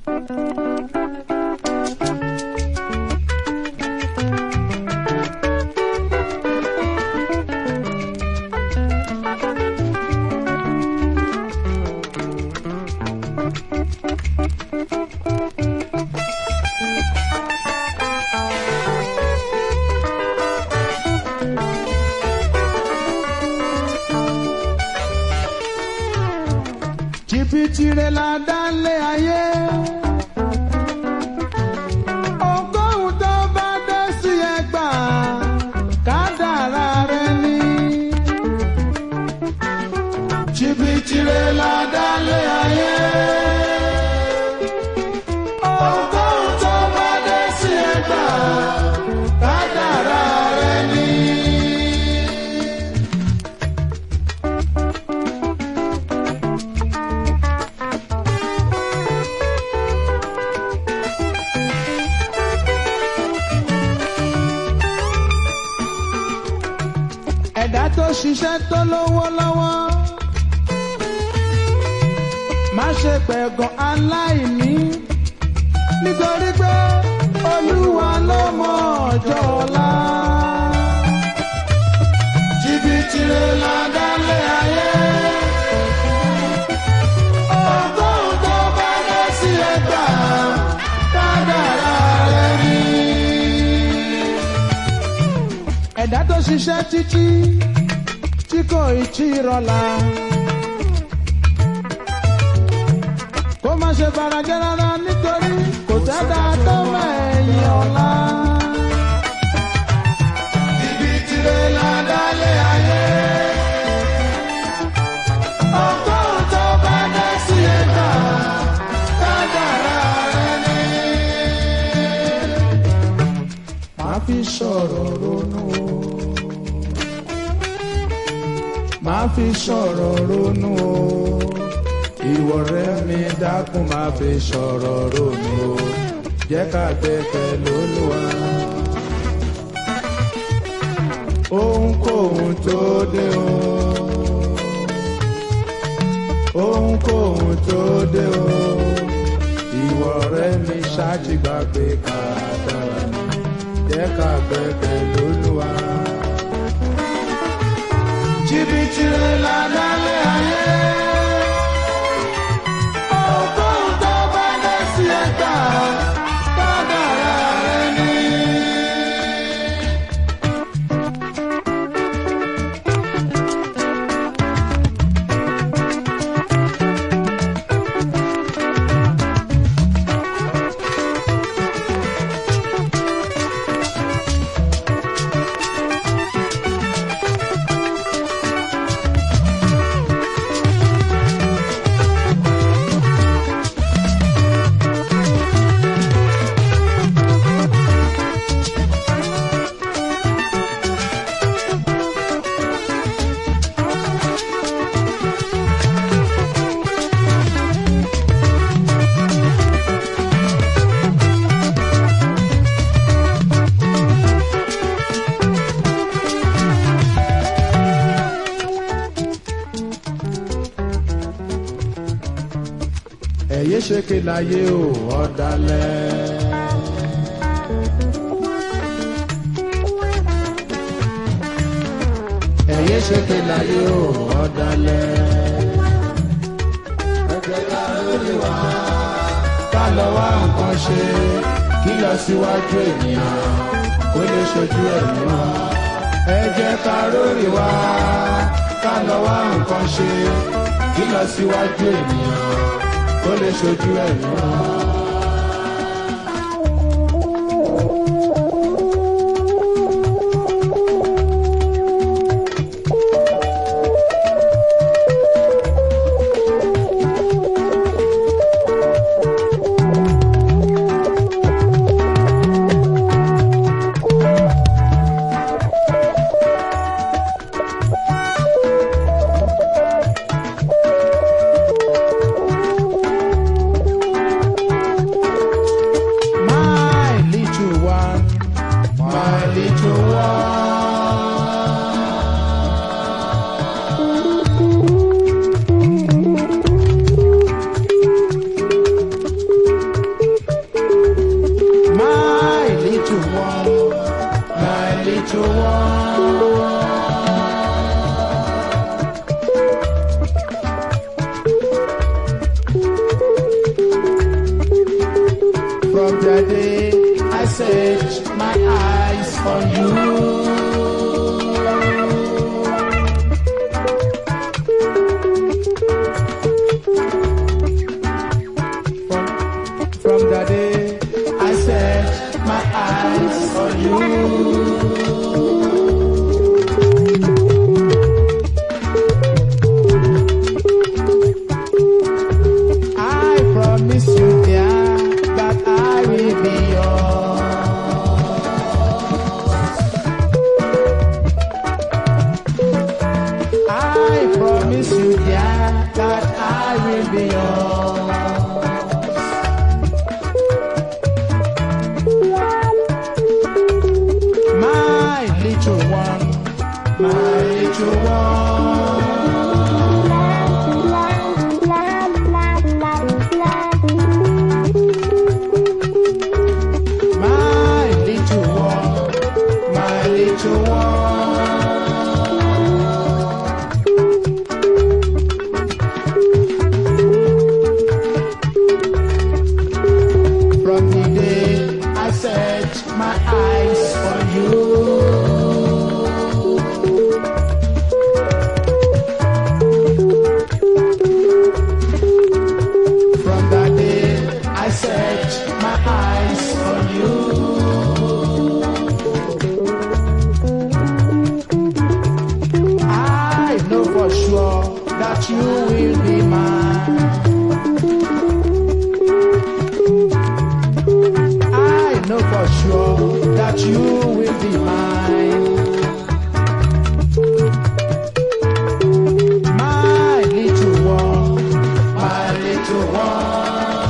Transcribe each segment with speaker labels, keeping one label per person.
Speaker 1: jìbìtì rẹ̀ la dá lé ayé. ọgọ́rùn-ún tó bá dé sí ẹgbà kádàrá rẹ̀ ni. jìbìtì rẹ̀ la dá lé ayé. ọgọ́rùn-ún tó bá dé sí ẹgbà kádàrá rẹ̀ ni. ẹ̀dá tó ṣiṣẹ́ tó lówó lọ́wọ́ má ṣe pẹ̀gàn aláìní nítorí pé olúwa ló mọ ọjọ́ ọ̀la. jìbìtì rẹ̀ la dálé ayé. ọgọ́rùn-ún tó bá dé sí ẹgbà kádàrá rẹ̀ ni ẹ̀dá tó ṣiṣẹ́ títí tí kò ì tí ì rọ̀la. kó má ṣe farajẹ́ rárá nítorí kò sẹ́dá tó mẹ́yìn ọ̀la. ibi tìrẹ la dálé ayé. ọgọ́rùn-ún tó bá dé sí ẹ̀dá kádàrá rẹ̀ ni. máa fi sọ̀rọ̀ ronú o máa fi sọ̀rọ̀ ronú o ìwọ rẹ mi dákun máa fi sọ̀rọ̀ ronú o jẹ́ ká gbẹ́kẹ̀ lÓlúwa. ohunkóhun tó dé o ohunkóhun tó dé o ìwọ rẹ mi ṣáàjì gbàgbé kádàrá ni jẹ́ ká gbẹ́kẹ̀ lÓlúwa jìbìtì rẹ̀ la dálé ayé. ọgọ́rùn-ún tó bá dé sí ẹgbà kádàrá rẹ̀ ni. ẹ̀yẹ́ ṣe ké láyé o ọ̀dàlẹ̀. ẹ̀yẹ́ ṣe ké láyé o ọ̀dàlẹ̀. ẹgbẹ́ ká lórí wa ká lọ wá nǹkan ṣe kí lọ síwájú ènìyàn kó lè ṣojú ẹ̀mí wa. ẹ jẹ́ ká lórí wa ká lọ wá nǹkan ṣe kí lọ síwájú ènìyàn ó lè ṣojú ẹ̀mí wọn. the day I set my eyes on you. From, from the day I set my eyes on you. I promise you, dear, that I will be yours. I promise you, dear, that I will be yours. My little one, my little one. My little one, my little one. From the day I set my eyes on you. From that day I set my eyes on you. I know for sure that you will be mine. I know for sure that you will be mine. My little one, my little one.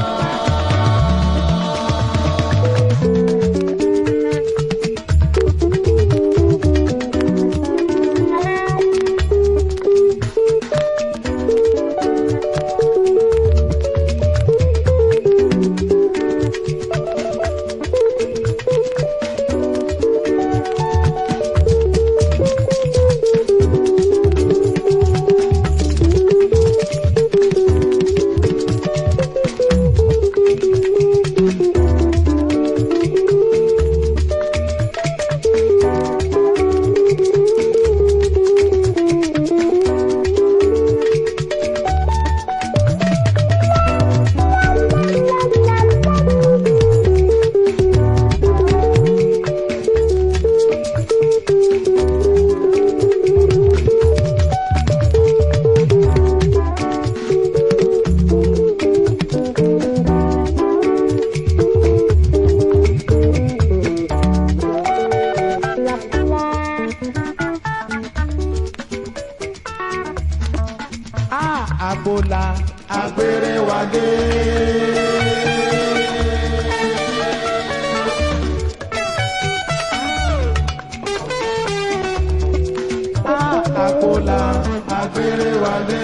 Speaker 1: Ah, Agbola, agbèrè wa dé. Ah, Agbola, agbèrè wa dé.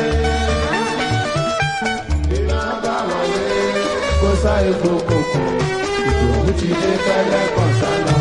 Speaker 1: Iná bá wọlé, kó sá epo kòkò, ìdòwú ti dé kẹ́lẹ́ kan sálọ.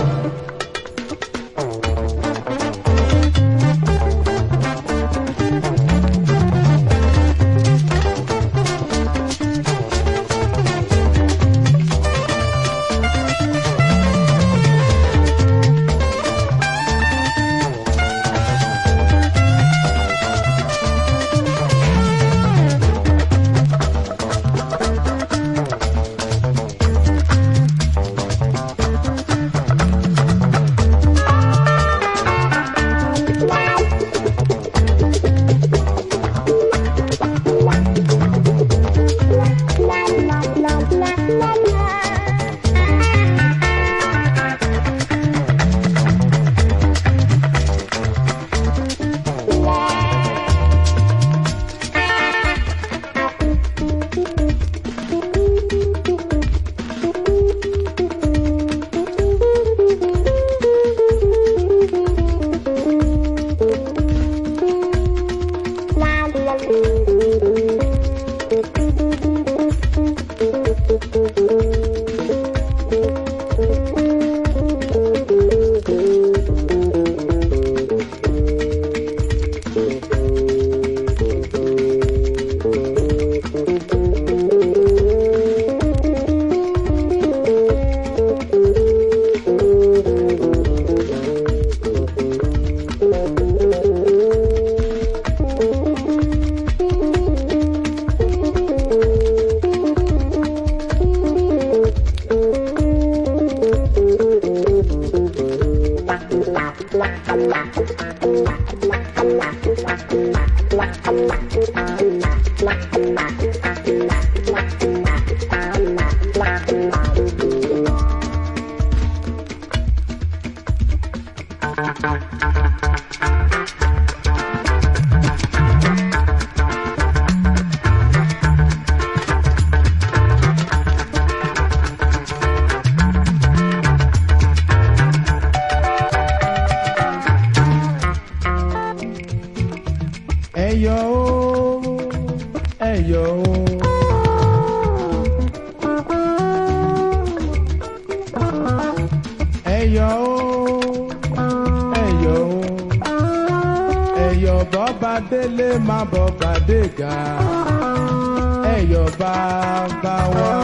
Speaker 1: délé má bọ̀ bàdégà ẹ̀yọ̀ bàbá wa.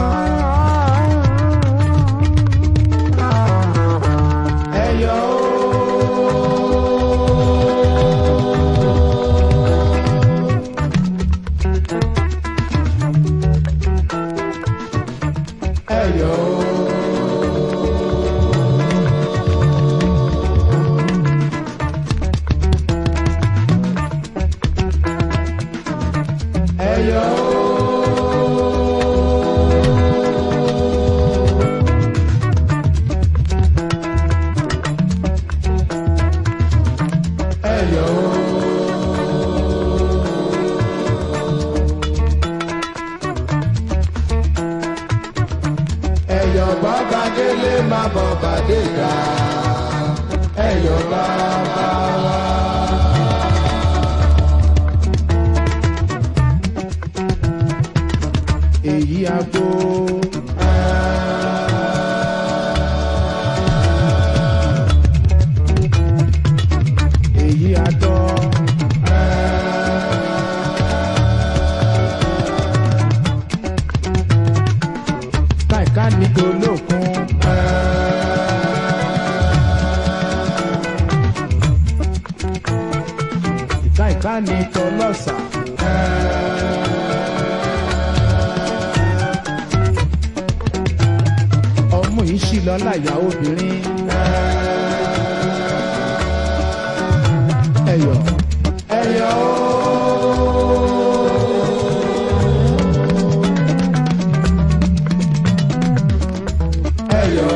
Speaker 1: ẹ̀yọ̀ ẹ̀yọ̀ ẹ̀yọ̀ ẹ̀yọ̀ ẹ̀yọ̀ bàbá délé má bọ̀ bàdé ga ẹ̀yọ̀ bàbá wa. èyí agbo. èyí adọ́. káìká ní tolókun. káìká ní tọlọ́sà. ọmú yìí ṣì lọ láyà obìnrin. ẹyọ ẹyọ ẹyọ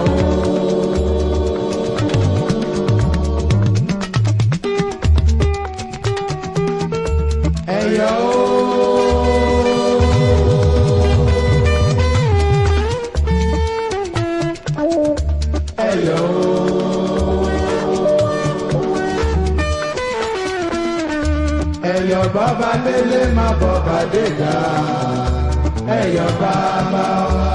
Speaker 1: ẹyọ ẹyọ. ẹ̀yọ̀ bàbá délé má bọ̀ bàdé ga ẹ̀yọ̀ bàbá wa.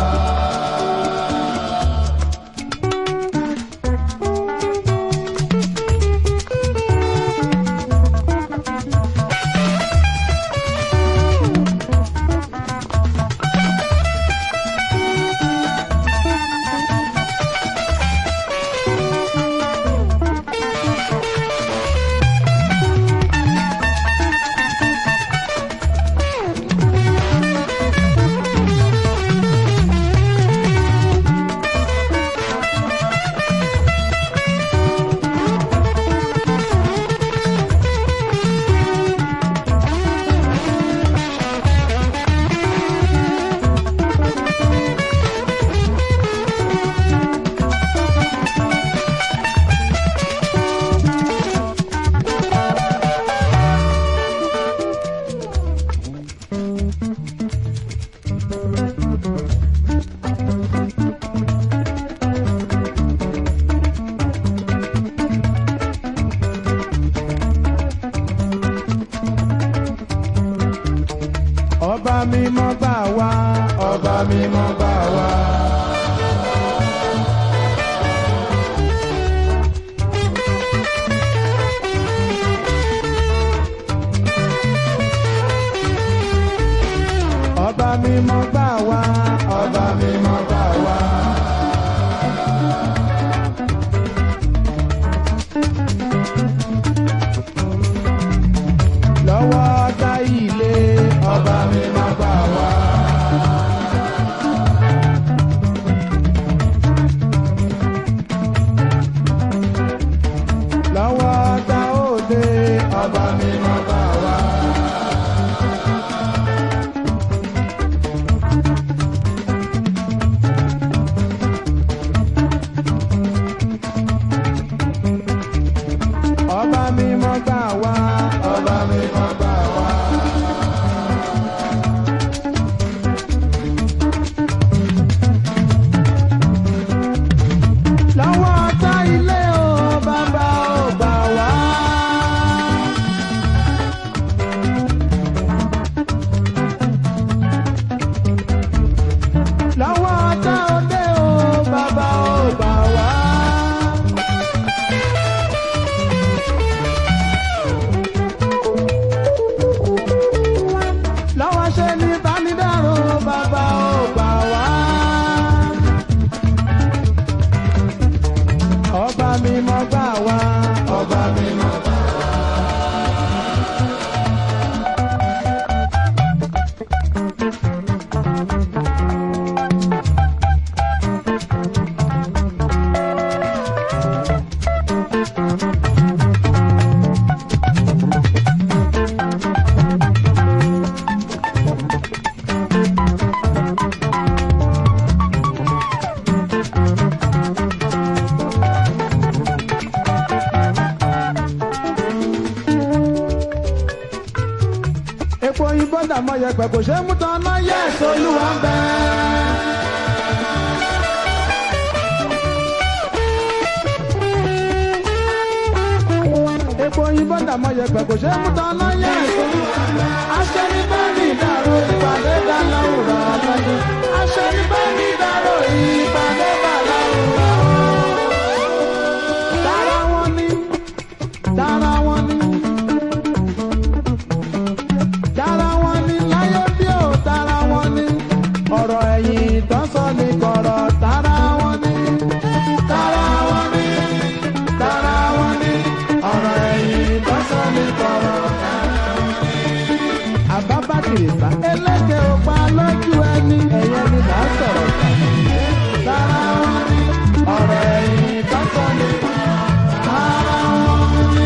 Speaker 1: ọba mímọ́ gbà wá ọba mímọ́ gbà wá. ọba mímọ́ gbà wá ọba mímọ́ gbà wá. lọ́wọ́ ọ̀tá ilé ọba mímọ́ gbà wá. lọ́wọ́ ọ̀tá òde ọba mímọ́ gbà wá. mọ yẹpẹ kò ṣe é mú tán náà yẹ solúwa ń bẹ. epo òyìnbó dàmọ yẹpẹ kò ṣe é mú tán náà yẹ solúwa ń bẹ. aṣọ ní bẹ́ẹ̀ni ìdàrú ìpàdé dáná òwúrọ̀ ọ̀gbẹ́ni. aṣọ ní bẹ́ẹ̀ni ìdàrú ìpàdé dáná òwúrọ̀ dára wọn ní dára wọn ní dára wọn ní láyé bí ó dára wọn ní ọ̀rọ̀ ẹ̀yìn tó sọ ní kọ̀rọ̀ dára wọn ní dára wọn ní dára wọn ní ọ̀rọ̀ ẹ̀yìn tó sọ ní kọ̀rọ̀ dára wọn ní. àbábákìrìsà eléke ò pa lójú ẹni ẹ̀yẹ ni là ń sọ̀rọ̀ dára wọn ní ọ̀rọ̀ ẹ̀yìn tó sọ ní kọ̀rọ̀ dára wọn ní.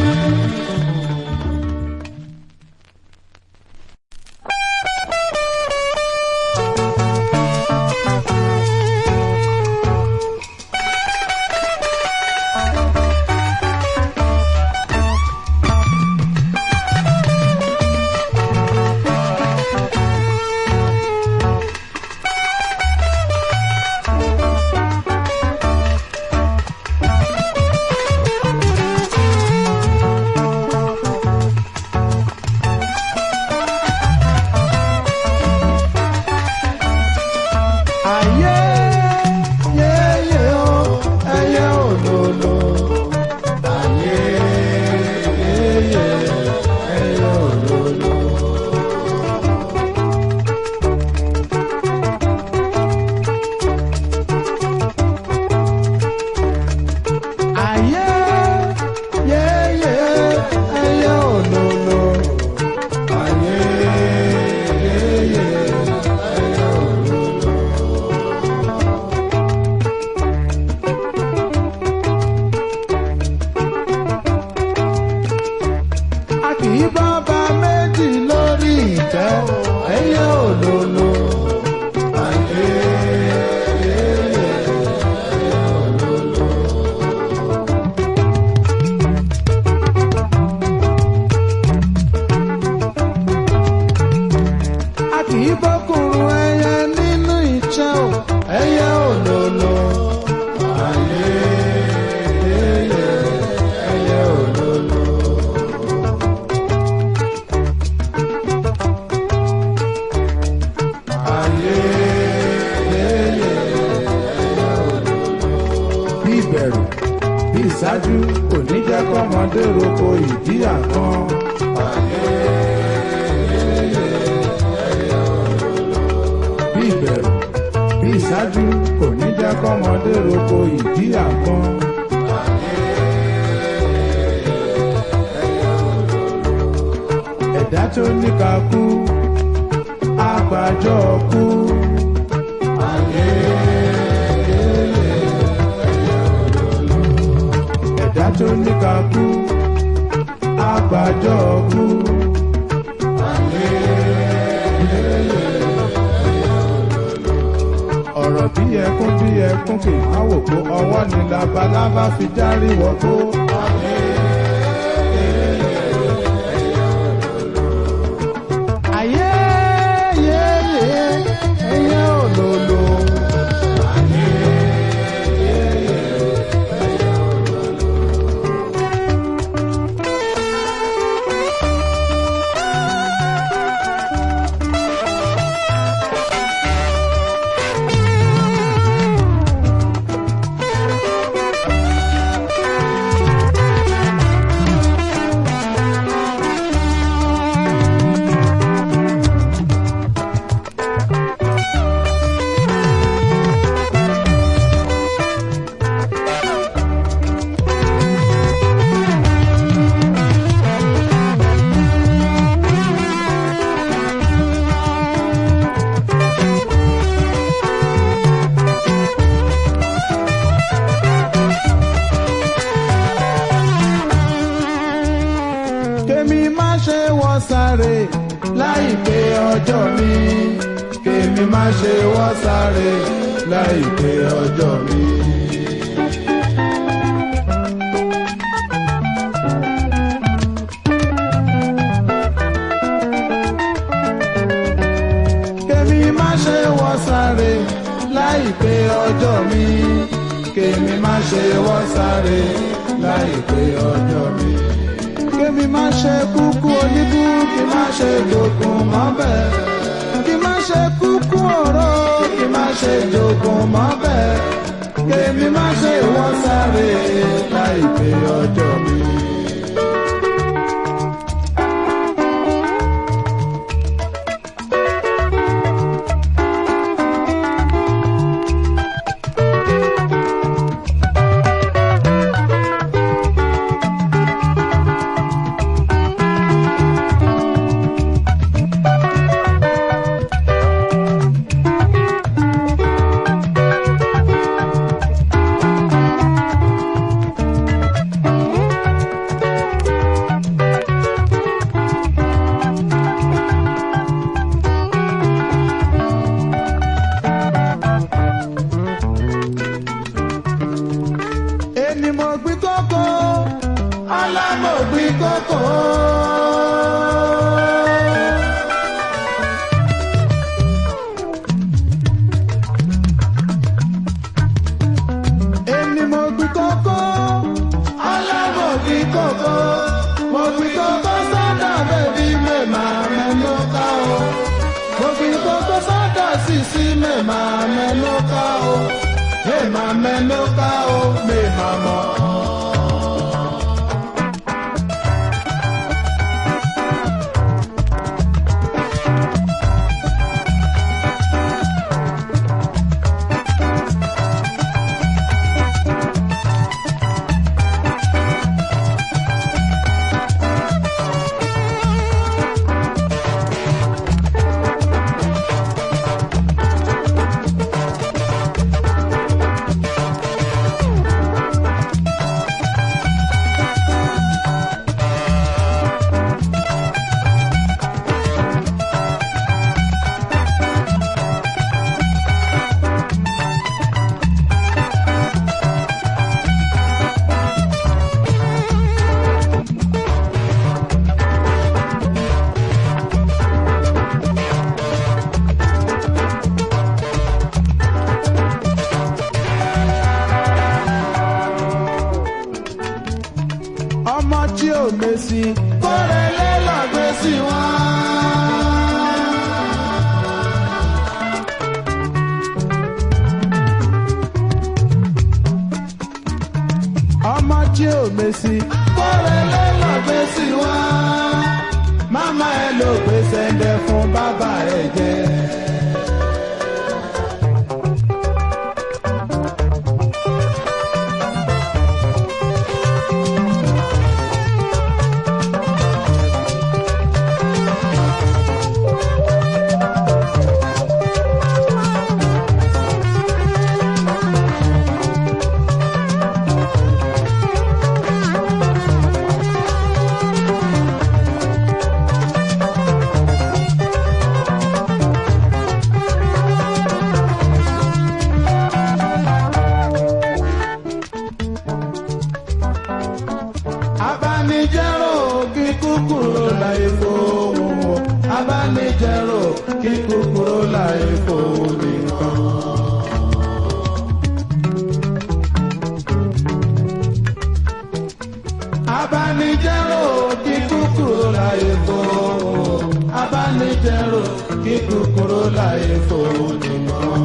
Speaker 1: ayé yéyé o ẹyẹ òlòlò ayé yéyé ẹyẹ òlòlò. ayé yéyé ẹyẹ òlòlò ayé yéyé ẹyẹ òlòlò. a kì í bá bá méjì lórí ìtẹ́ o, ẹyẹ òlòlò. Ayé, ẹyẹ, ẹyẹ òlòlò. a kì í bọ́kùnrin ẹyẹ nínú ìtẹ́ o, ẹyẹ òlòlò. Ayé, ẹyẹ, ẹyẹ òlòlò. ayé yéyé bí ìbẹ̀rù bí ìṣáájú kò ní jẹ́ kọ́mọdé roko ìdí àkàn. bí ìbẹ̀rù bí ìṣáájú kò ní jẹ́ kọ́mọdé roko ìdí àkàn. ẹ̀dá tó ní ká kú àgbàjọ kú. ẹ̀dá tó ní ká kú àgbàjọ kú. ọ̀rọ̀ bí ẹkún bí ẹkún kì í máa wò pé ọwọ́ ni labalábá fi járí wọ́gbó. ayé yé yé ẹyẹ òlòlò. kémi má ṣe wọ́ sáré láìpé ọjọ́ mi kémi má ṣe wọ́ sáré láìpé ọjọ́ mi. sáré láìpé ọjọ́ mi kémi má ṣe wọ́ sáré láìpé ọjọ́ mi. kémi má ṣe kúkú oníkú kí má ṣe jogun mọ́bẹ̀ kí má ṣe kúkú ọ̀rọ̀ kí má ṣe jogun mọ́bẹ̀ kémi má ṣe wọ́ sáré láìpé ọjọ́ mi. èmi mo gbin kókó alámọ̀ gbin kókó. èmi mo gbin kókó alámọ̀ gbin kókó. mo gbin kókó sọ́dọ̀ bẹ́bí mẹ́ma mẹ́nu ká o. mo gbin kókó sọ́dọ̀ sísí mẹ́ma mẹ́nu ká o. mẹ́ma mẹ́nu ká o mẹ́ma mọ́. ọmọ tí ò mèsì kórèlé lọ́gbé sí wọn. ọmọ tí ò mèsì kórèlé lọ́gbé sí wọn. máma ẹ ló gbé sẹ́ndẹ̀ fún bàbá ẹ jẹ. abanijẹ́rò kí kúkúrú láyé fóun o abanijẹ́rò kí kúkúrú láyé fóun nìkan. abanijẹ́rò kí kúkúrú láyé fóun o abanijẹ́rò kí kúkúrú láyé fóun nìkan.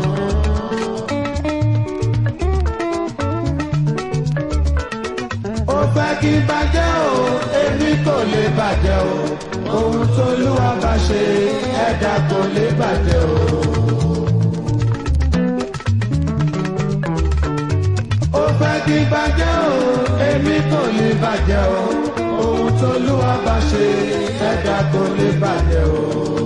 Speaker 1: ó fẹ́ kí bàjẹ́ o èmi kò lè bàjẹ́ o ohun tóluwa bá ṣe ẹ̀dá kò lè bàjẹ́ o. ó fẹ́ kí bàjẹ́ o èmi kò lè bàjẹ́ o ohun tóluwa bá ṣe ẹ̀dá kò lè bàjẹ́ o.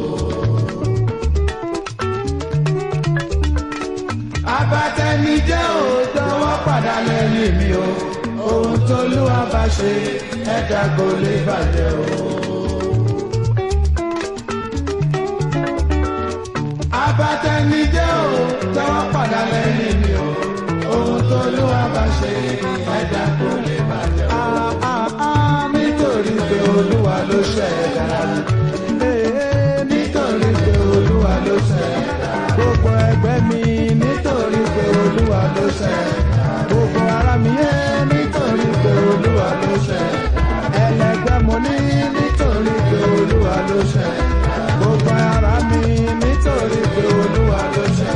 Speaker 1: abatẹnijẹ́ o jọ̀wọ́ padà lẹ́yìn mi o ohun tóluwa bá ṣe ẹ̀dá kò lè bàjẹ́ o. abatẹnijẹ́ o jọ̀wọ́ padà lẹ́yìn mi o ohun tóluwa bá ṣe ẹ̀dá kò lè bàjẹ́ o. nítorí pé olúwa ló ṣẹ̀dá nítorí pé olúwa ló ṣẹ̀dá gbogbo ẹgbẹ́. ṣe gbogbo ara mi yé nítorí pé olúwa ló ṣe ẹlẹgbẹ́ mo ní nítorí pé olúwa ló ṣe gbogbo ara mi nítorí pé olúwa ló ṣe.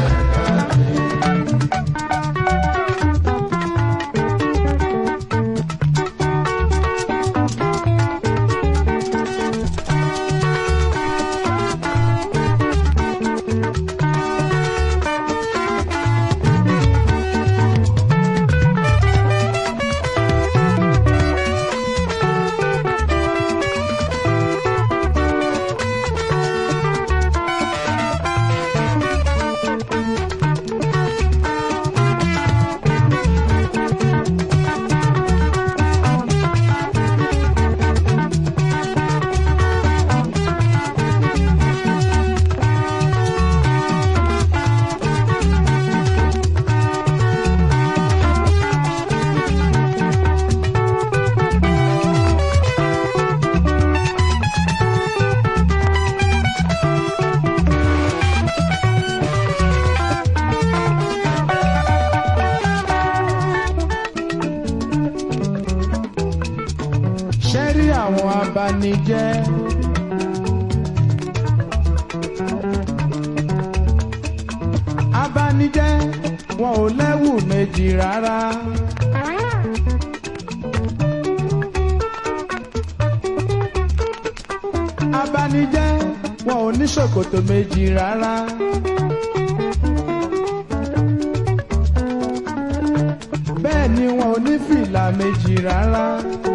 Speaker 1: ṣe rí àwọn abanijẹ́. abanijẹ́ wọn ò lẹ́wù méjì rárá. abanijẹ́ wọn ò ní ṣòkòtò méjì rárá. bẹ́ẹ̀ ni wọn ò ní fìlà méjì rárá.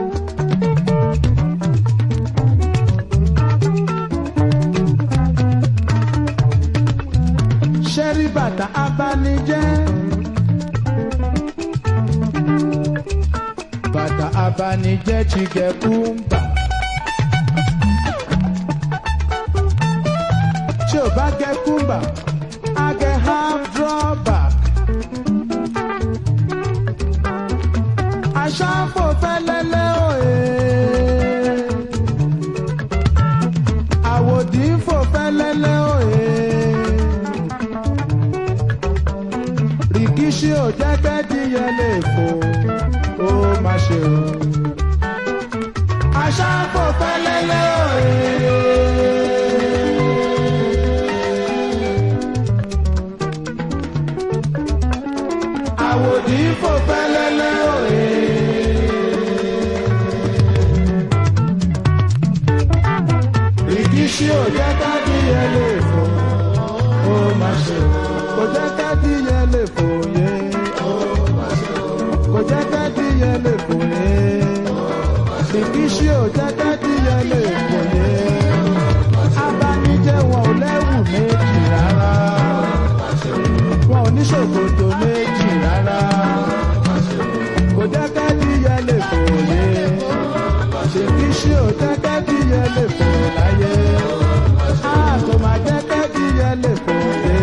Speaker 1: ṣẹ́rí bàtà abanijẹ́. bàtà abanijẹ́ ti gẹ̀ kúńbà. tí ò bá gẹ̀ kúńbà á gẹ̀ half drawback. aṣáfò fẹ́lẹ́lẹ́ òye. àwòdì fò fẹ́lẹ́lẹ́ òye. rìkíṣí ò jẹ́ kẹ́díyẹ lè fò ó má ṣe o. aṣáfò fẹ́lẹ́lẹ́ òye. àwòdì fò fẹ́lẹ́lẹ́ òye. rìkíṣí ò jẹ́ kẹ́díyẹ lè fò ó má ṣe o. kò jẹ́ kẹ́díyẹ lè fò yé. kò jẹ́ kẹ́díyẹ lè fò yé. rìkíṣí ò jẹ́ kẹ́díyẹ lè fò yé. abanijẹ́ wọn ò lẹ́wù méjì rárá. wọn ò ní ṣòkòtò méjì rárá. kò jẹ́ kẹ́díyẹ lè fò yé. rìkíṣí ò jẹ́ kẹ́díyẹ lè fò láyé. a kò má jẹ́ kẹ́díyẹ lè fò yé.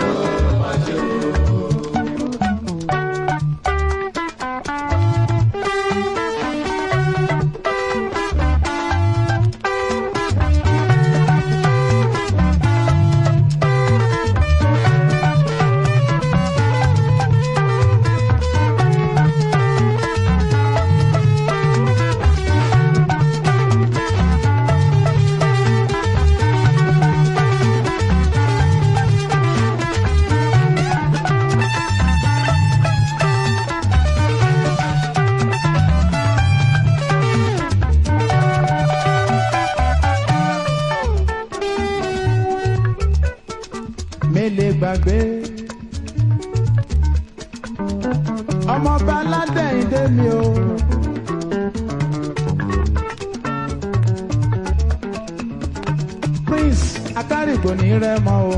Speaker 1: mélé gbàgbé. ọmọọba aládẹ́yìndé mi o. prince akárìgbò ní rẹ́mọ o.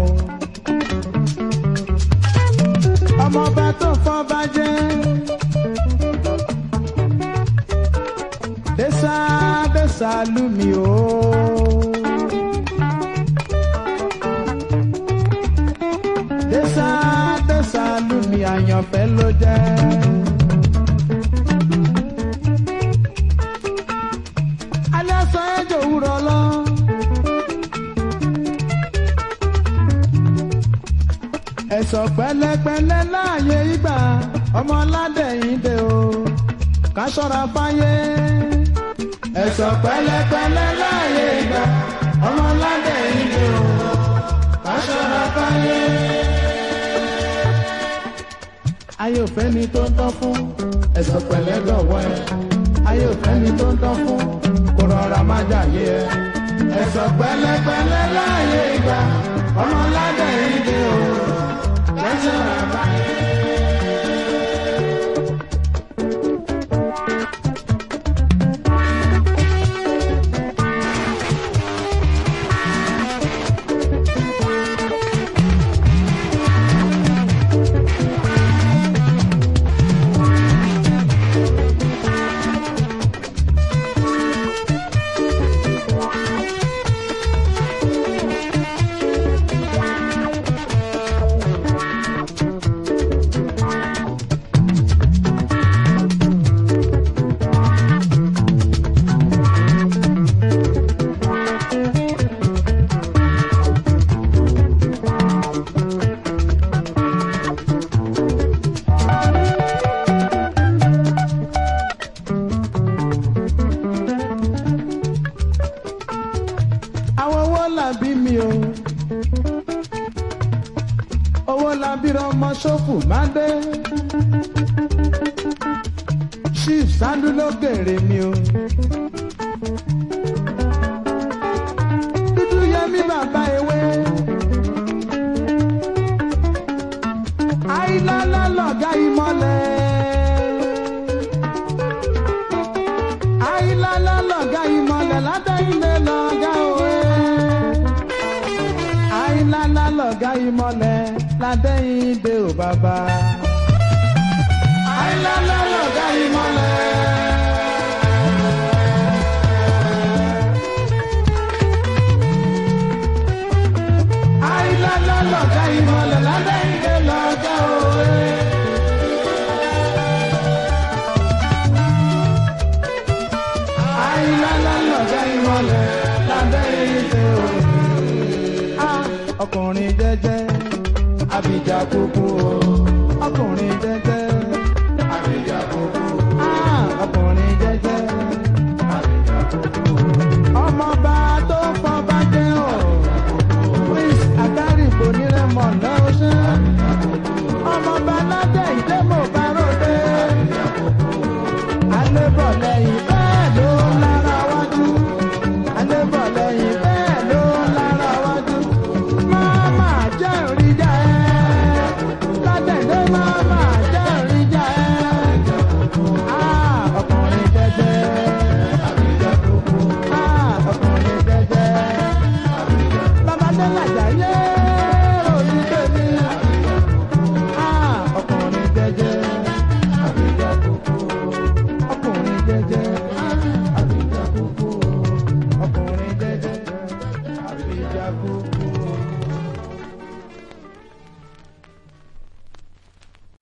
Speaker 1: ọmọọba tó fọba jẹ́. dẹ́sà dẹ́sà lù mí o. dẹ́sà dẹ́sà lù mí àyànfẹ́ ló jẹ́. alẹ́ sọ ẹjọ́ òwúrọ̀ lọ. ẹ̀sọ̀ pẹ́lẹ́pẹ́lẹ́ láàyè ìgbà ọmọ ládẹ́yìn dé o ká ṣọ́ra fáyé. ẹ̀sọ̀ pẹ̀lẹ́pẹ̀lẹ́ láàyè ìgbà ọmọ ládẹ́yìn dé o ká ṣọ́ra fáyé. ayé ò fẹ́ ni tó ń tán fún ẹ̀sọ̀ pẹ̀lẹ́ dọ̀wọ́ ẹ. ayé ò fẹ́ ni tó ń tán fún kó rọra má jàyé ẹ. ẹ̀sọ̀ pẹ̀lẹ́pẹ̀lẹ́ láàyè ìgbà ọmọ ládẹ́yìn dé o ká ṣọ́ra fáyé. àwọn owó làbí mi o owó làbí ọmọ ṣòfò má dé chief sandu ló gèrè mi o dúdú yẹmí bàbá ewé àìlálá lọ̀gá ìmọ̀lẹ̀ àìlálá lọ̀gá ìmọ̀lẹ̀ látẹ̀yìnlẹ̀ lọ̀gá òwe àìlálá lọ̀gá ìmọ̀lẹ̀ látẹ̀yìndé ò bàbá àìlálá lọ̀gá ìmọ̀lẹ̀. àìlálá lọ̀gá ìmọ̀lẹ̀ látẹ̀yìndé lọ̀gá òwe. àìlálá lọ̀gá ìmọ̀lẹ̀ látẹ̀yìndé òwe. Ah, ọkùnrin jẹ́jẹ́ abidjan kúkú o ọkùnrin jẹ́jẹ́ abidjan kúkú Ah, ọkùnrin jẹ́jẹ́ abidjan kúkú ọmọọba tó fọba jẹ́ o prince agárìbò nírẹ̀mọ̀ lọ́sẹ̀ ọmọọba ládẹ́ ìdẹ́